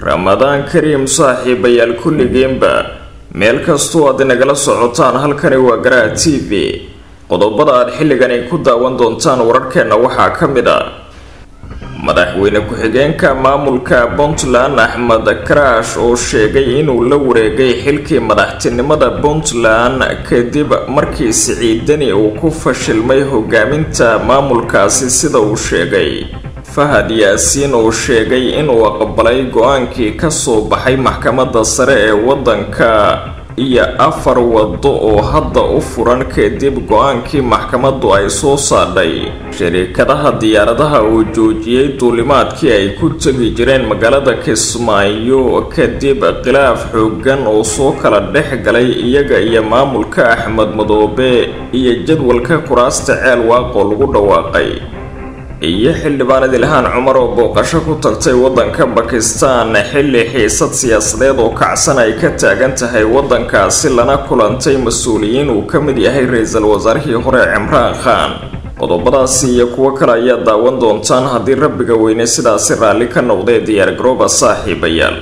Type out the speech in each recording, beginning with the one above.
ramadaan kariim saaxiibayaal kulligiinba meel kastoo aad inagala socotaan halkani waa garaha t v qodobada aad xilligani ku daawan doontaan wararkeenna waxaa ka mid a madaxweyne ku-xigeenka maamulka puntland axmed karaash oo sheegay inuu la wareegay xilkii madaxtinimada puntland kadib markii siciidani uu ku fashilmay hogaaminta maamulkaasi sida uu sheegay fahad yaasiin oo sheegay inuu aqbalay go-aankii kasoo baxay maxkamadda sare ee waddanka iyo afar waddo oo hadda u furan kadib go-aankii maxkamaddu ay soo saadhay shariikadaha diyaaradaha uu joojiyey duulimaadkii ay ku tegi jireen magaalada kismaayo kadib khilaaf xoogan oo soo kala dhex galay iyaga iyo maamulka axmed madoobe iyo jadwalka kuraasta ceel waaqoo lagu dhawaaqay iyo xildhibaan idilhaan cumar oo booqasho ku tagtay waddanka bakistan xilli xiisad siyaasadeed oo kacsan ay ka taagan tahay waddankaasi lana kulantay mas-uuliyiin uu ka mid yahay ra-iisul wasaarihii hore cimraan khan qodobadaasi iyo kuwo kale ayaa daawan doontaan haddii rabbiga weyne sidaasi raalli ka noqdee diyaargarooba saaxiibayaal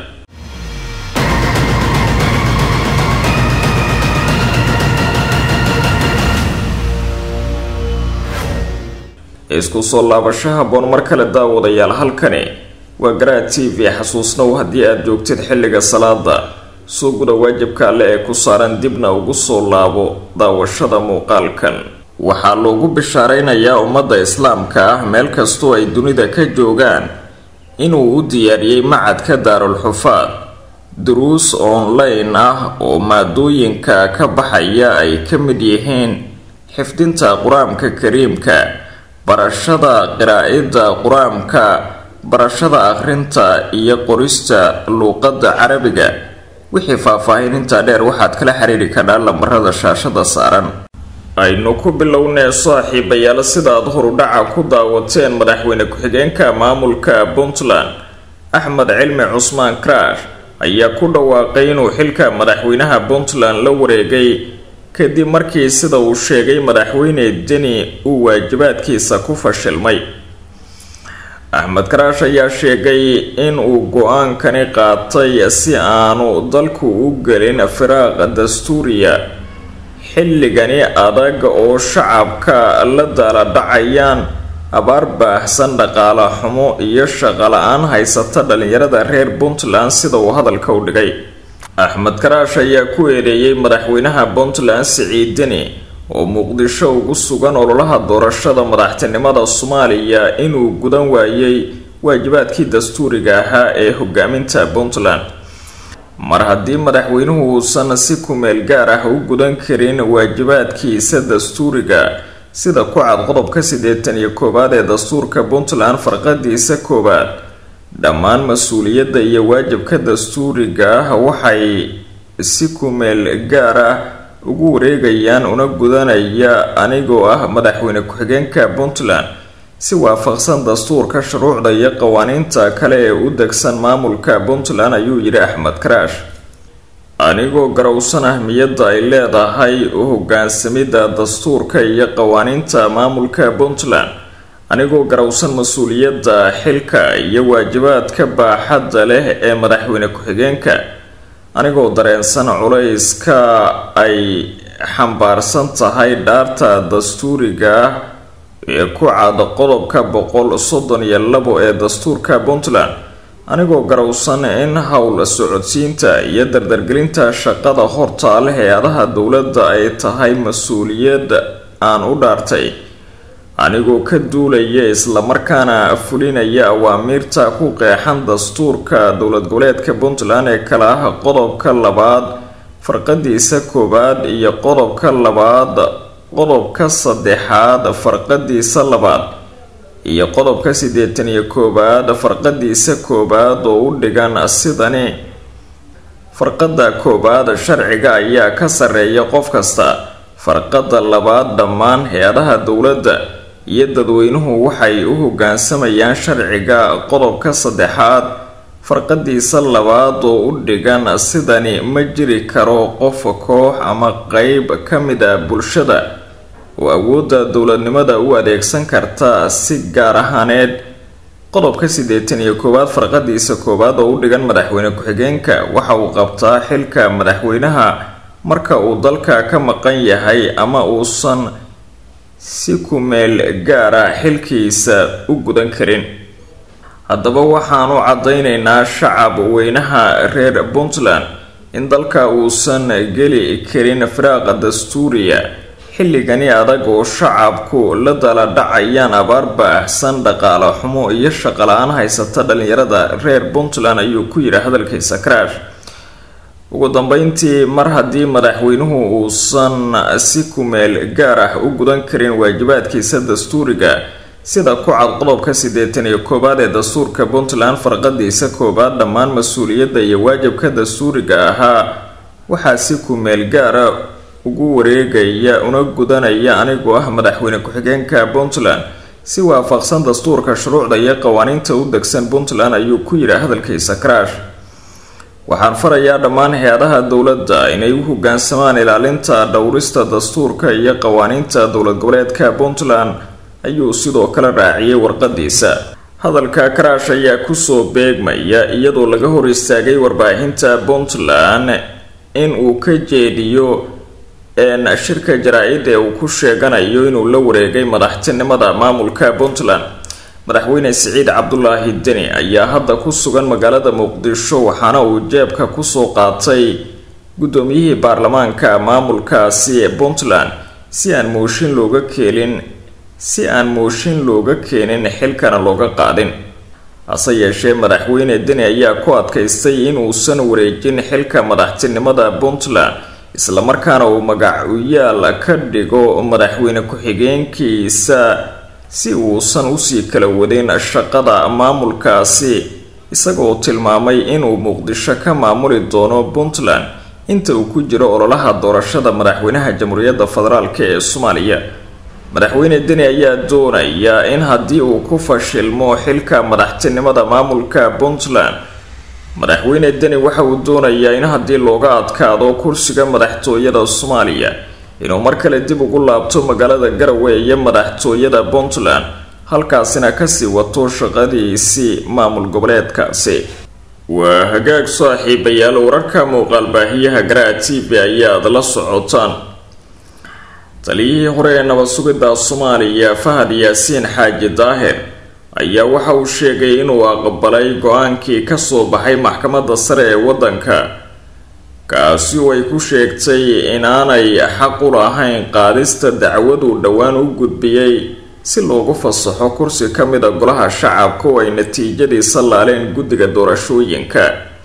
isku soo laabasho haboon mar kale daawadayaal halkani waa garaha t v xasuusnow haddii aad joogtid xilliga salaada soo guda waajibka alle ee ku saaran dibna ugu soo laabo daawashada muuqaalkan waxaa loogu bishaaraynayaa ummadda islaamka ah meel kastoo ay dunida ka joogaan inuu u diyaariyey macadka daarul xufaad duruus online ah oo maadooyinka ka baxaya ay ka mid yihiin xifdinta qur-aanka kariimka barashada qiraa'ida qur-aanka barashada akhrinta iyo qorista luuqadda carabiga wixii faahfaahinintaa dheer waxaad kala xiriiri kadhaa lambarada shaashada saaran aynu ku bilownee saaxiibayaal sidaad horudhaca ku daawateen madaxweyne ku-xigeenka maamulka puntland axmed cilmi cusmaan karaash ayaa ku dhawaaqay inuu xilka madaxweynaha puntland la wareegay kadib markii sida uu sheegay madaxweyne deni uu waajibaadkiisa ku fashilmay axmed karaash ayaa sheegay in uu go-aankani qaatay si aanu dalku u gelin firaaq dastuuriya xilligani adag oo shacabka la daala dhacayaan abaar baahsan dhaqaale xumo iyo shaqo la-aan haysata dhalinyarada reer puntland sida uu hadalka u dhigay axmed karaash ayaa ku eedeeyey madaxweynaha puntland siciid deni oo muqdisho ugu sugan ololaha doorashada madaxtinimada soomaaliya inuu gudan waayey waajibaadkii dastuuriga ahaa ee hogaaminta puntland mar haddii madaxweynuhu uusan si kumeel gaar ah u gudan karin waajibaadkiisa dastuuriga sida ku cad qodobka siddeetan iyo koowaad ee dastuurka puntland farqadiisa koowaad dhammaan mas-uuliyadda iyo waajibka dastuuriga ah waxay si kumeel gaar ah ugu wareegayaan una gudanaya anigoo ah madaxweyne ku-xigeenka puntland si waafaqsan dastuurka shuruucda iyo qawaaniinta kale ee u degsan maamulka puntland ayuu yidhi axmed karaash anigoo garowsan ahmiyadda ay leedahay u hogaansamidda dastuurka iyo qawaaniinta maamulka puntland anigoo garowsan mas-uuliyadda xilka iyo waajibaadka baaxadda leh ee madaxweyne ku-xigeenka anigoo dareensan culayska ay xambaarsan tahay dhaarta dastuuriga ah ee ku cad qodobka boqol soddon iyo labo ee dastuurka puntland anigoo garowsan in howl socodsiinta iyo dardargelinta shaqada hortaale hay-adaha dowladda ay tahay mas-uuliyad aan u dhaartay anigoo ka duulaya islamarkaana fulinaya awaamiirta ku qeexan dastuurka dowlad goboleedka puntland ee kale ah qodobka labaad farqadiisa koowaad iyo qodobka labaad qodobka saddexaad farqadiisa labaad iyo qodobka siddeetan iyo koowaad farqadiisa koowaad oo u dhigan sidani farqada koowaad sharciga ayaa ka sarreeya qof kasta farqada labaad dhammaan hay-adaha dowladda iyo dadweynuhu waxay u hogaansamayaan sharciga qodobka saddexaad farqadiisa labaad oo u dhigan sidani ma jiri karo qof koox ama qeyb ka mid a bulshada oo awoodda dowladnimada u adeegsan karta si gaar ahaaneed qodobka siddeetan iyo koowaad farqadiisa koowaad oo u dhigan madaxweyne ku-xigeenka waxa uu qabtaa xilka madaxweynaha marka uu dalka ka maqan yahay ama uusan si ku-meel gaara xilkiisa u gudan karin haddaba waxaanu caddaynaynaa shacab weynaha reer puntland in dalka uusan geli karin firaaqa dastuuriya xilligani adag oo shacabku la dala dhacayaan abaar baahsan dhaqaale xumo iyo shaqala-aan haysata dhalinyarada reer puntland ayuu ku yidhi hadalkiisa karaash ugu dambeyntii mar haddii madaxweynuhu uusan si ku-meel gaar ah u gudan karin waajibaadkiisa dastuuriga sida ku cad qodobka siddeetan iyo koowaad ee dastuurka puntland farqadiisa koowaad dhammaan mas-uuliyadda iyo waajibka dastuuriga ahaa waxaa si ku-meel gaara ugu wareegaya una gudanaya anigoo ah madaxweyne ku-xigeenka puntland si waafaqsan dastuurka shuruucda iyo qawaaniinta u degsan puntland ayuu ku yidhi hadalkiisa karaash waxaan farayaa dhammaan hay-adaha dowladda inay u hogaansamaan ilaalinta dhowrista dastuurka iyo qawaaniinta dowlad goboleedka puntland ayuu sidoo kale raaciyay warqadiisa hadalka karaash ayaa kusoo beegmaya iyadoo laga hor istaagay warbaahinta puntland in uu ka jeediyo shirka jaraa-id ee uu ku sheeganayo inuu la wareegay madaxtinimada maamulka puntland madaxweyne siciid cabdulaahi deni ayaa hadda ku sugan magaalada muqdisho waxaana uu jeebka kusoo qaatay guddoomiyihii baarlamaanka maamulkaasi ee puntland si aan mooshin looga keenin si aan mooshin looga keenin xilkana looga qaadin hase yeeshee madaxweyne deni ayaa ku adkaystay inuusan wareejin xilka madaxtinimada puntland islamarkaana uu magacuyaal ka dhigo madaxweyne ku-xigeenkiisa si uusan usii kala wadin shaqada maamulkaasi isagoo tilmaamay inuu muqdisho ka maamuli doono puntland inta uu ku jiro ololaha doorashada madaxweynaha jamhuuriyadda federaalk ee soomaaliya madaxweyne deni ayaa doonaya in haddii uu ku fashilmo xilka madaxtinimada maamulka puntland madaxweyne deni waxa uu doonayaa in haddii looga adkaado kursiga madaxtooyada soomaaliya inuu mar kale dib ugu laabto magaalada garowe iyo madaxtooyada puntland halkaasina kasii wato shaqadiisii maamul goboleedkaasi waa hagaag saaxiibayaal wararka muuqaal baahiyaha garaa t v ayaad la socotaan taliyihii hore ee nabad sugidda soomaaliya fahad yaasiin xaaji daahir ayaa waxa uu sheegay inuu aqbalay go-aankii kasoo baxay maxkamadda sare ee waddanka kaasi oo ay ku sheegtay inaanay xaq u lahayn qaadista dacwaduu dhowaan u gudbiyey si loogu fasaxo kursi ka mid a golaha shacabka oo ay natiijadiisa laaleen guddiga doorashooyinka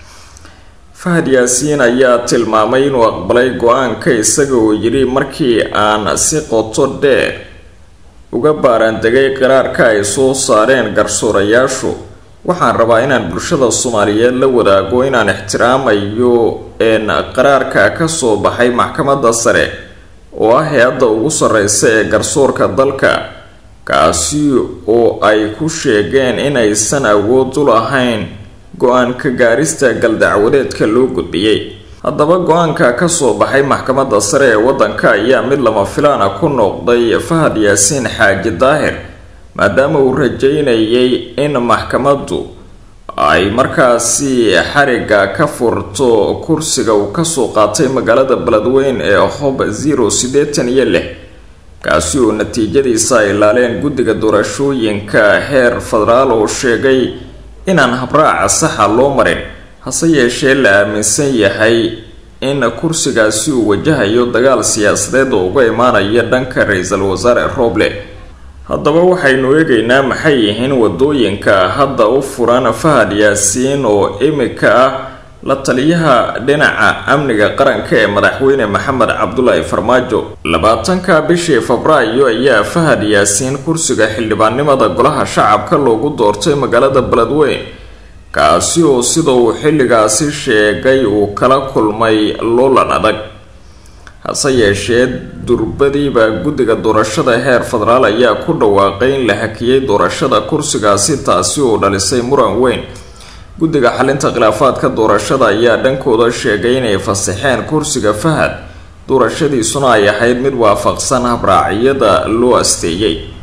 fahad yaasiin ayaa tilmaamay inuu aqbalay go-aanka isaga oo yidhi markii aan si qoto dheer uga baaraandegay qiraarka ay soo saareen garsoorayaashu waxaan rabaa inaan bulshada soomaaliyeed la wadaago inaan ixtiraamayo een qaraarka kasoo baxay maxkamadda sare oo ah hay-adda ugu sarreysa ee garsoorka dalka kaasi oo ay ku sheegeen inaysan awood u lahayn go-aanka gaarista galdacwadeedka loo gudbiyey haddaba go-aanka kasoo baxay maxkamadda sare ee waddanka ayaa mid lama filaana ku noqday fahad yaasiin xaaji daahir maadaama uu rajeynayay in maxkamaddu ay markaasi xariga ka furto kursiga uu kasoo qaatay magaalada beledweyn ee hob zero siddeetan iyo lix kaasi oo natiijadiisa ay laaleen guddiga doorashooyinka heer federaal oo sheegay inaan habraaca saxa loo marin hase yeeshee la aaminsan yahay in kursigaasi uu wajahayo dagaal siyaasadeed oo uga imaanaya dhanka ra-iisul wasaare roble haddaba waxaynu eegaynaa maxay yihiin wadooyinka hadda u furan fahad yaasiin oo imika ah la taliyaha dhinaca amniga qaranka ee madaxweyne maxamed cabdulaahi farmaajo labaatanka bishii febraayo ayaa fahad yaasiin kursiga xildhibaannimada golaha shacabka loogu doortay magaalada beledweyn kaasi oo sida uu xilligaasi sheegay uu kala kulmay loolan adag hase yeeshee durbadiiba guddiga doorashada heer federaal ayaa ku dhawaaqay in la hakiyey doorashada kursigaasi taasi oo dhalisay muran weyn guddiga xalinta khilaafaadka doorashada ayaa dhankooda sheegay inay fasaxeen kursiga fahad doorashadiisuna ay ahayd mid waafaqsan habraacyada loo asteeyey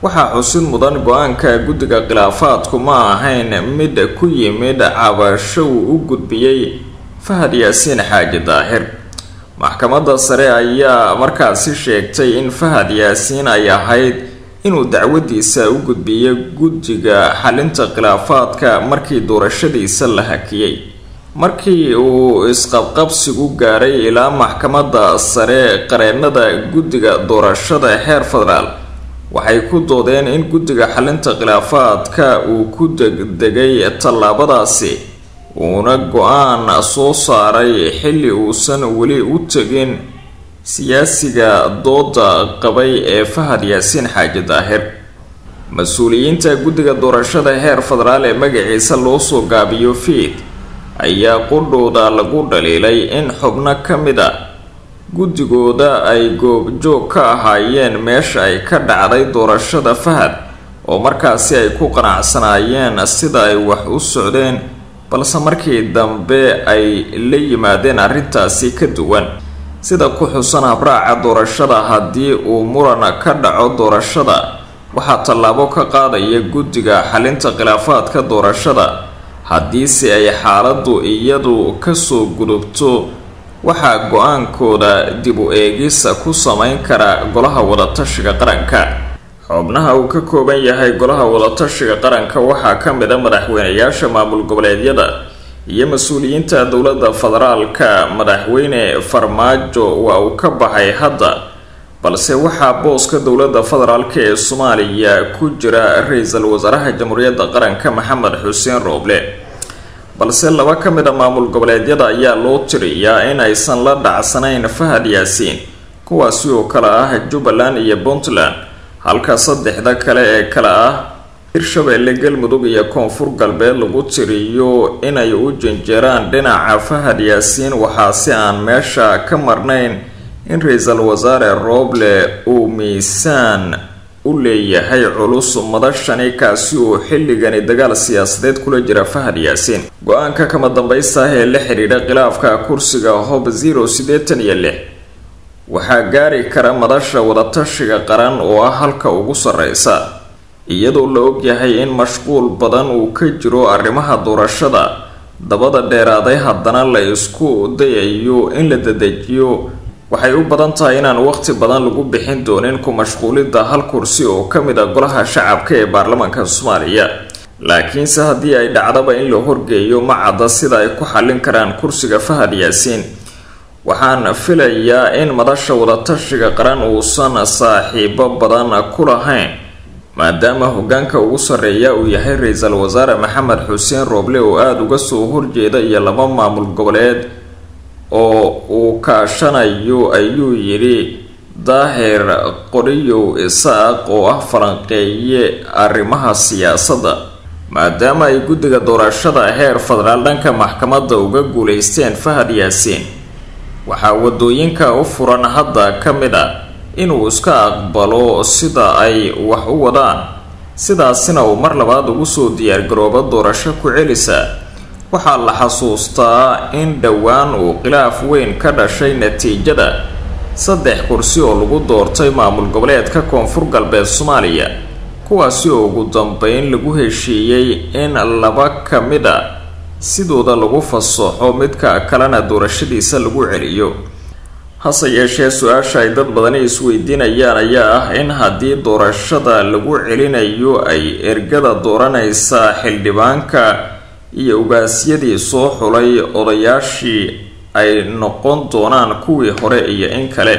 waxaa xusid mudan go-aanka guddiga khilaafaadku ma ahayn mid ku yimid cabasho uu u gudbiyey fahad yaasiin xaaji daahir maxkamadda sare ayaa markaasi sheegtay in fahad yaasiin ay ahayd inuu dacwadiisa u gudbiyo guddiga xalinta khilaafaadka markii doorashadiisa la hakiyey markii uu isqabqabsigu gaaray ilaa maxkamadda sare qareenada guddiga doorashada heer federaal waxay ku doodeen in guddiga xalinta khilaafaadka uu ku degdegay tallaabadaasi uuna go-aan soo saaray xilli uusan weli u tegin siyaasiga dooda qabay ee fahad yaasiin xaaji daahir mas-uuliyiinta guddiga doorashada heer federaal ee magaciisa loo soo gaabiyo fiid ayaa qudhooda lagu dhaliilay in xubno ka mid a guddigooda ay goobjoog ka ahaayeen meesha ay ka dhacday doorashada fahad oo markaasi ay ku qanacsanaayeen sida ay wax u socdeen balse markii dambe ay la yimaadeen arrintaasi ka duwan sida ku xusan habraaca doorashada haddii uu muran ka dhaco doorashada waxaa tallaabo ka qaadaya guddiga xalinta khilaafaadka doorashada haddiise ay xaaladdu iyadu kasoo gudubto waxaa go-aankooda dib u eegisa ku sameyn kara golaha wadatashiga qaranka xubnaha uu ka kooban yahay golaha wadatashiga qaranka waxaa ka mid a madaxweyneyaasha maamul goboleedyada iyo mas-uuliyiinta dowladda federaalka madaxweyne farmaajo waa uu ka baxay hadda balse waxaa booska dowladda federaalk ee soomaaliya ku jira ra-iisul wasaaraha jamhuuriyadda qaranka maxamed xuseen rooble balse laba ka mid a maamul goboleedyada ayaa loo tiriyaa in aysan la dhacsanayn fahad yaasiin kuwaasi oo kale ah jubbaland iyo puntland halka saddexda kale ee kale ah hirshabeelle galmudug iyo koonfur galbeed lagu tiriyo inay u janjeeraan dhinaca fahad yaasiin waxaa si aan meesha ka marnayn in ra-iisul wasaare rooble uu miisaan u leeyahay culus madashani kaasi oo xilligani dagaal siyaasadeed kula jira fahad yaasiin go-aanka kama dambaysta ah ee la xidhiidha khilaafka kursiga hob zero siddeetan iyo lix waxaa gaari kara madasha wadatashiga qaran oo ah halka ugu sarreysa iyadoo la ogyahay in mashquul badan uu ka jiro arrimaha doorashada dabada dheeraaday haddana la isku dayayo in la dadejiyo waxay u badan tahay inaan waqti badan lagu bixin doonin ku mashquulidda hal kursi oo ka mid a golaha shacabka ee baarlamaanka soomaaliya laakiinse haddii ay dhacdaba in la horgeeyo ma cadda sida ay ku xallin karaan kursiga fahad yaasiin waxaan filayaa in madasha wadatashiga qaran uusan saaxiibo badan ku lahayn maadaama hogaanka ugu sarreeya uu yahay ra-iisul wasaare maxamed xuseen rooble oo aada uga soo horjeeda iyo laba maamul goboleed oo uu kaashanayo ayuu yidhi daahir qoriyow isaaq oo ah falanqeeye arrimaha siyaasadda maadaama ay guddiga doorashada heer federaal dhanka maxkamadda uga guuleysteen fahad yaasiin waxaa wadooyinka u furan hadda ka mid a inuu iska aqbalo sida ay wax u wadaan sidaasina uu mar labaad ugu soo diyaargaroobo doorasho ku celisa waxaa la xasuustaa in dhowaan uu khilaaf weyn ka dhashay natiijada saddex kursi oo lagu doortay maamul goboleedka koonfur galbeed soomaaliya kuwaasi oo ugu dambeyn lagu heshiiyey in laba ka mid a sidooda lagu fasaxo midka kalena doorashadiisa lagu celiyo hase yeeshee su-aasha ay dad badani isweydiinayaan ayaa ah in haddii doorashada lagu celinayo ay ergada dooranaysa xildhibaanka iyo ugaasyadii soo xulay odayaashii ay noqon doonaan kuwii hore iyo in kale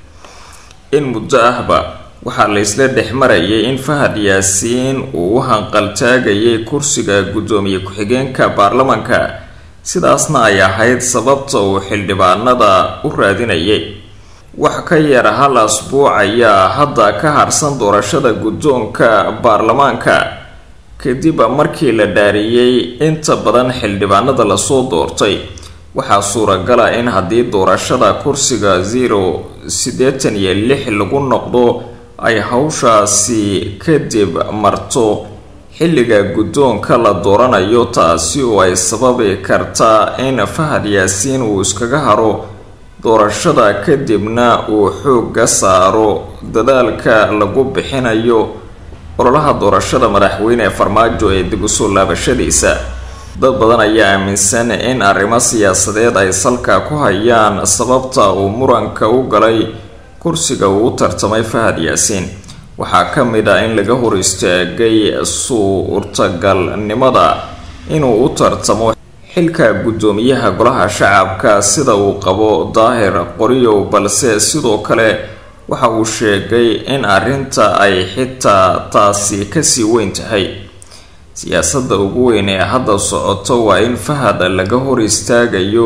in muddo ahba waxaa la isla dhex marayay in fahad yaasiin uu u hanqaltaagayay kursiga guddoomiye ku-xigeenka baarlamanka sidaasna ay ahayd sababta uu xildhibaanada u raadinayay wax ka yar hal asbuuc ayaa hadda ka harsan doorashada guddoonka baarlamaanka kadib markii la dhaariyey inta badan xildhibaanada lasoo doortay waxaa suuragala in haddii doorashada kursiga zero siddeetan iyo lix lagu noqdo ay hawshaasi kadib marto xilliga guddoonka la dooranayo taasi oo ay sababi kartaa in fahad yaasiin uu iskaga haro doorashada kadibna uu xoogga saaro dadaalka lagu bixinayo ololaha doorashada madaxweyne farmaajo ee dib usoo laabashadiisa dad badan ayaa aaminsan in arrimo siyaasadeed ay salka ku hayaan sababta uu muranka u galay kursiga uu u tartamay fahad yaasiin waxaa ka mid ah in laga hor istaagay suurtagalnimada inuu u tartamo xilka guddoomiyaha golaha shacabka sida uu qabo daahir qoriyow balse sidoo kale waxa uu sheegay in arrinta ay xitaa taasi kasii weyn tahay siyaasadda ugu weyn ee hadda socoto waa in fahad laga hor istaagayo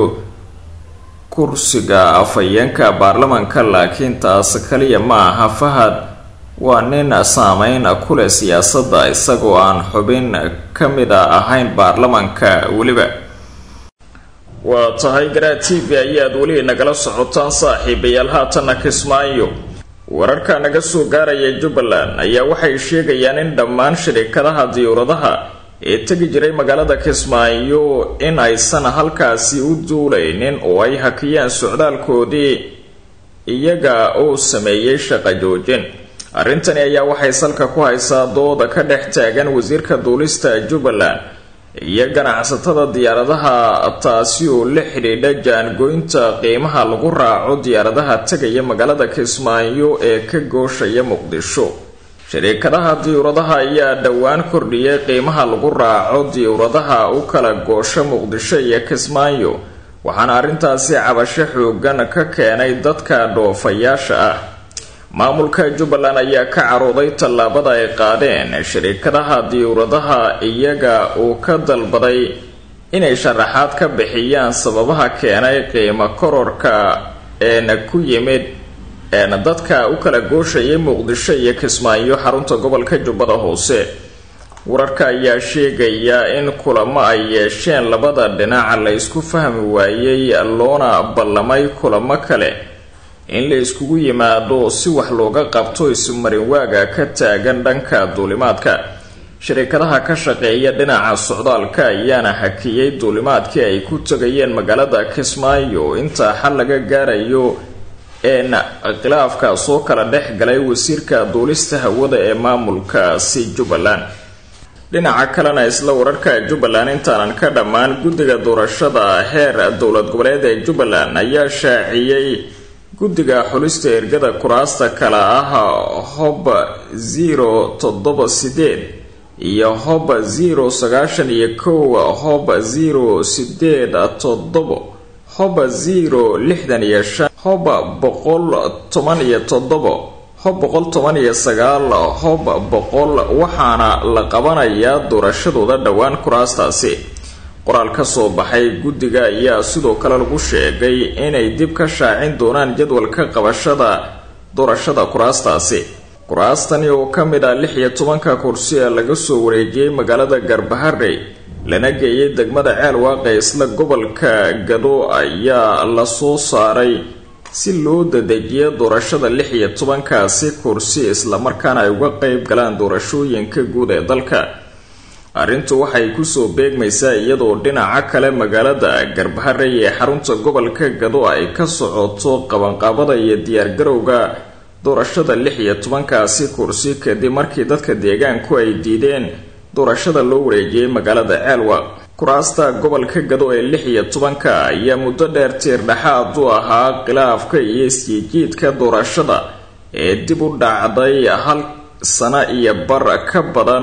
kursiga afhayeenka baarlamanka laakiin taas kaliya ma aha fahad waa nin saameyn ku leh siyaasadda isagoo aan xubin ka mid a ahayn baarlamanka weliba waa tahay garaa t v ayaad weli nagala socotaan saaxiibayaal haatanna kismaayo wararka naga soo gaaraya jubbaland ayaa waxay sheegayaan in dhammaan shirikadaha diyuuradaha ee tegi jiray magaalada kismaayo in aysan halkaasi u duulaynin oo ay hakiyaan socdaalkoodii iyaga oo sameeyey shaqa joojin arrintani ayaa waxay salka ku haysaa dooda ka dhex taagan wasiirka duulista jubbaland iyo ganacsatada diyaaradaha taasi oo la xidhiidha jaangoynta qiimaha lagu raaco diyaaradaha tegaya magaalada kismaayo ee ka gooshaya muqdisho shariikadaha diyuuradaha ayaa dhowaan kordhiyay qiimaha lagu raaco diyuuradaha u kala goosha muqdisho iyo kismaayo waxaana arrintaasi cabasho xoogan ka keenay dadka dhoofayaasha ah maamulka jubbaland ayaa ka carooday tallaabada ay qaadeen shariikadaha diyuuradaha iyaga uu ka dalbaday inay sharaxaad ka bixiyaan sababaha keenay qiimo kororka eena ku yimid eena dadka u kala gooshayay muqdisho iyo kismaayo xarunta gobolka jubbada hoose wararka ayaa sheegaya in kulamo ay yeesheen labada dhinac la isku fahmi waayey loona ballamay kulamo kale in la iskugu yimaado si wax looga qabto ismarin waaga ka taagan dhanka duulimaadka shirikadaha ka shaqeeya dhinaca socdaalka ayaana hakiyey duulimaadkii ay ku tegayeen magaalada kismaayo intaa xal laga gaarayo een khilaafka soo kala dhex galay wasiirka duulista hawada ee maamulkaasi jubbaland dhinaca kalena isla wararka jubbaland intaanan ka dhammaan guddiga doorashada heer dowlad goboleed ee jubbaland ayaa shaaciyey guddiga xulista ergada kuraasta kale ah hob zero toddoba sideed iyo hob zero sagaashan iyo kow hob zero sideed toddobo hob zero lixdan iyo shan hob boqol toban iyo toddobo hob boqol toban iyo sagaal hob boqol waxaana la qabanayaa doorashadooda dhowaan kuraastaasi qoraal ka soo baxay guddiga ayaa sidoo kale lagu sheegay inay dib ka shaacin doonaan jadwalka qabashada doorashada kuraastaasi kuraastani oo ka mid ah lix iyo tobanka kursi ee laga soo wareejiyey magaalada garbaharey lana geeyay degmada ceel waaqe isla gobolka gado ayaa la soo saaray si loo dadejiyo doorashada lix iyo tobankaasi kursi islamarkaana ay uga qeyb galaan doorashooyinka guud ee dalka arrintu waxay kusoo beegmaysaa iyadoo dhinaca kale magaalada garbaharey ee xarunta gobolka gado ay ka socoto qabanqaabada iyo diyaargarowga doorashada lix iyo tobankaasi kursi kadib markii dadka deegaanku ay diideen doorashada loo wareejiyey magaalada ceelwa kuraasta gobolka gado ee lix iyo tobanka ayaa muddo dheer tiir dhexaad u ahaa khilaafka iyo isjiijiidka doorashada ee dib u dhacday hal sano iyo bar ka badan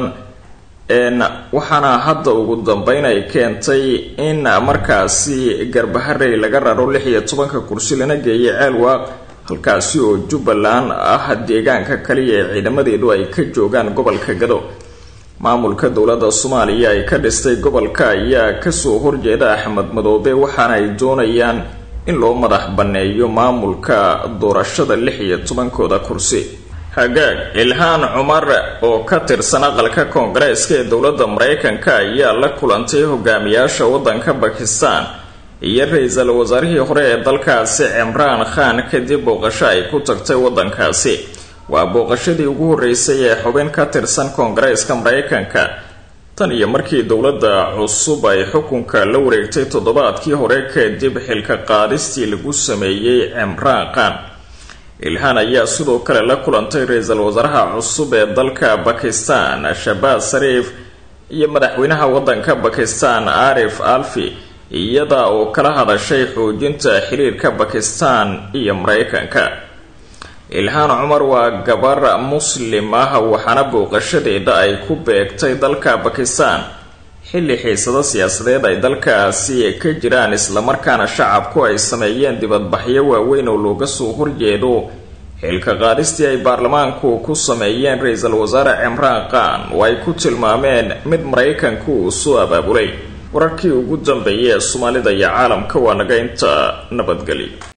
waxaana hadda ugu dambeyn ay keentay in markaasi garbaharey laga raro lix iyo tobanka kursi lana geeyay ceelwaaq halkaasi oo jubbaland ah deegaanka kaliya ee ciidamadeedu ay ka joogaan gobolka gado maamulka dowladda soomaaliya ay ka dhistay gobolka ayaa kasoo horjeeda axmed madoobe waxaana ay doonayaan in loo madax banneeyo maamulka doorashada lix iyo tobankooda kursi hagaag ilhaan cumar oo ka tirsan aqalka koongareeska ee dowladda mareykanka ayaa la kulantay hogaamiyaasha waddanka bakistan iyo ra-iisul wasaarihii hore ee dalkaasi cimraan khan kadib booqasho ay ku tagtay waddankaasi waa booqashadii ugu horreysay ee xubin ka tirsan koongareeska mareykanka tan iyo markii dowladda cusub ay xukunka la wareegtay toddobaadkii hore kadib xilka qaadistii lagu sameeyey cimraan khan ilhaan ayaa sidoo kale la kulantay ra-iisul wasaaraha cusub ee dalka bakistan shabaaz sariif iyo madaxweynaha waddanka bakistan arif alfi iyada oo kala hadashay xoojinta xiriirka bakistan iyo mareykanka ilhaan cumar waa gabar muslim ah waxaana booqashadeeda ay ku beegtay dalka bakistan xilli xiisado siyaasadeed ay dalkaasi ka jiraan islamarkaana shacabku ay sameeyeen dibadbaxyo waaweyn oo looga soo horjeedo xilka qaadistii ay baarlamaanku ku sameeyeen ra-iisul wasaare cimraan khan oo ay ku tilmaameen mid maraykanku uu soo abaabulay wararkii ugu dambeeyay ee soomaalida iyo caalamka waa naga inta nabadgeli